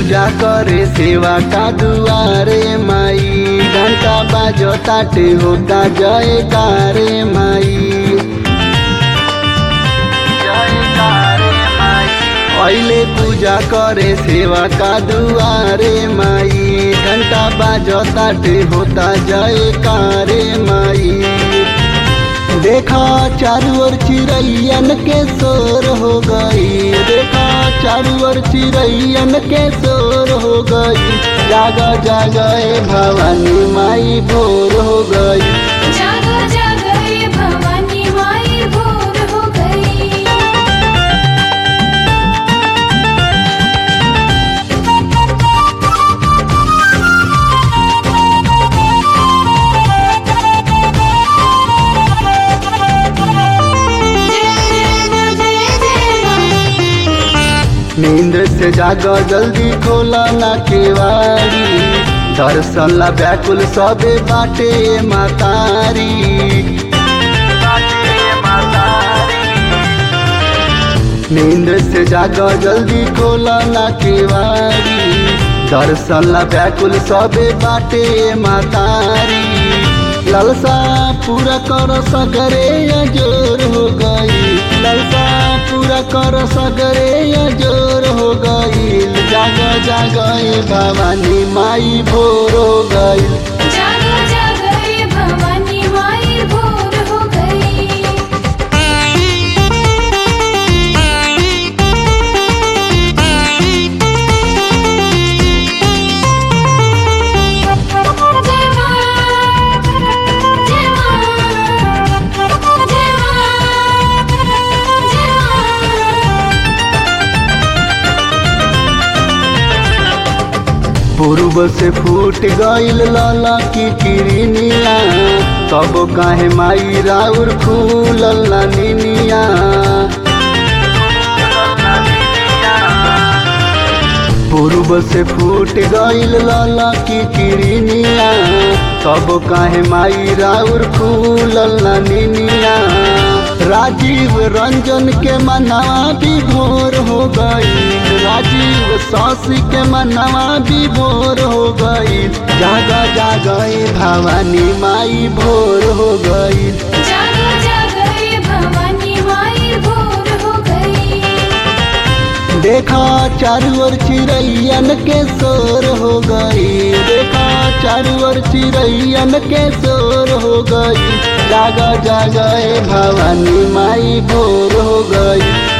पूजा करे सेवा का दुआरे माई घंटा बाजो ताटे होता जय कारे माई पहले पूजा करे सेवा का दुआरे माई घंटा बाजो ताटे होता जय कारे माई देखा चारू ओर चिड़ैयन के शोर हो गई देखा चारू ओर चिड़ैयन के शोर हो गई जागा जागा ए भवानी माई भोर हो गई जागो जागो ये भवानी माई भोर हो गई नींद से जागा जल्दी खोला ना केवाड़ी दर्शन ला व्याकुल सबे बाटे मातारी नींद से जागा जल्दी खोला ना केवाड़ी दर्शन ला व्याकुल सबे बाटे मातारी ललसा पूरा कर सगरे जोर हो गई ललसा पूरा कर सगरे जोर हो गई जाग जाग ए भवानी माई भोर हो गई जागो जागो ये भवानी माई भोर हो गई जय मां जय मां जय मां जय मां पूर्व से फूट गईल लाला की किरनिया तब काहे माई राउर फूलल ना निनिया पूर्व से फूट गईल लाला की किरनिया तब काहे माई राउर फूलल ना निनिया राजीव रंजन के मनवा भी भोर हो गई राजीव सासी के मनवा भी भोर हो गई जागा जागा ए भवानी माई भोर हो गई जागो जागो ये भवानी माई भोर हो गई देखा चारू ओर चिड़ैयन के शोर हो गई देखा चारू ओर चिड़ैयन के शोर हो गई जागा जागा ए भवानी माई भोर हो गई